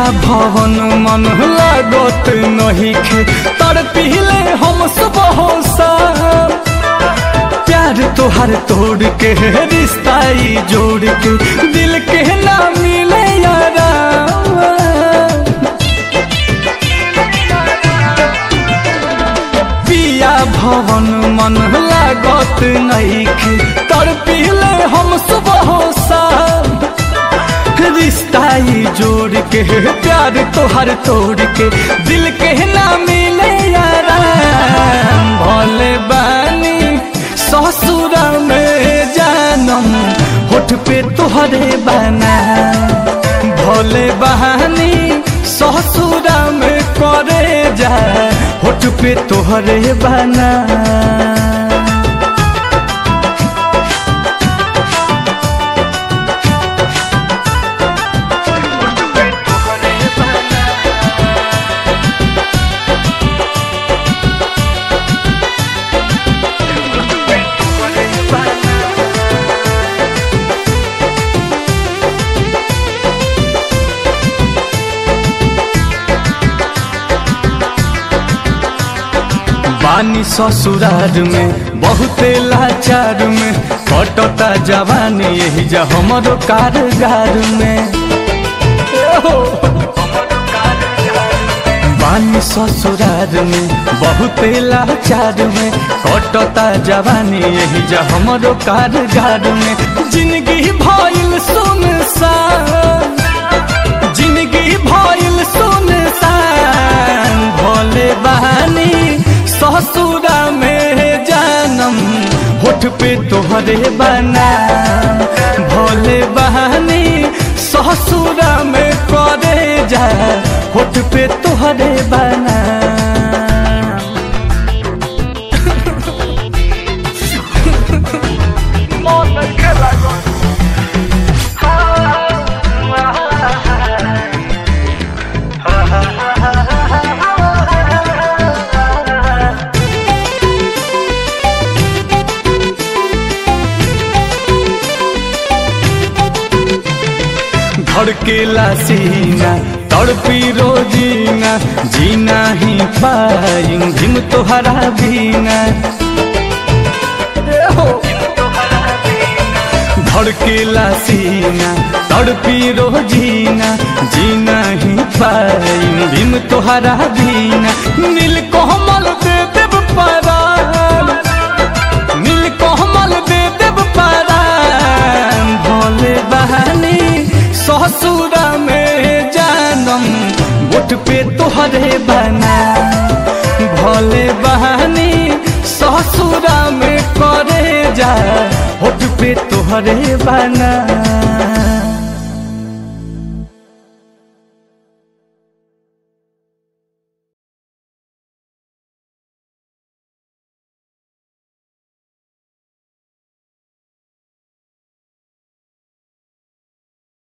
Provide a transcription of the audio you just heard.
भवन मन लागत नहीं खे तर पीले हम सुबह शाम प्यार तोहर तोड़ के रिश्ता ई जोड़ के दिल के ना मिले यारा पिया भवन मन लागत नहीं खे तर पीले हम सुबह शाम रिश्ता ई जोड़ के प्यार तोहर तोड़ के दिल के ना मिले यारा भोले बानी ससुर में जानम होठ पे तोहरे बना भोले बहानी ससुर में करे जा होठ पे तोहरे बना बानी ससुरार में बहुते लाचार में कटता जवानी यही जा हमरो कारगार में बानी ससुरार में बहुते लाचार में कटता जवानी यही जा हमरो कारगार में जिंदगी भइल सुनसान जिंदगी भइल सुनसान भोले बहानी ससुरा में जानम होठ पे तोहरे बना भोले बहानी ससुरा में करे जा होठ पे तोहरे बना धड़केला सीना तड़पी रोजीना जीना ही पाई जिम तोहरा बीना धड़केला सीना तड़पी रोजीना जीना ही पाई भीम तोहरा बीना नील कोमल दे देव परान नील कोमल दे देव परान भोले बहानी ससुरा में जानम गोट पे तोहरे बना भोले बहानी ससुरा में करे जा होठ पे तोहरे बना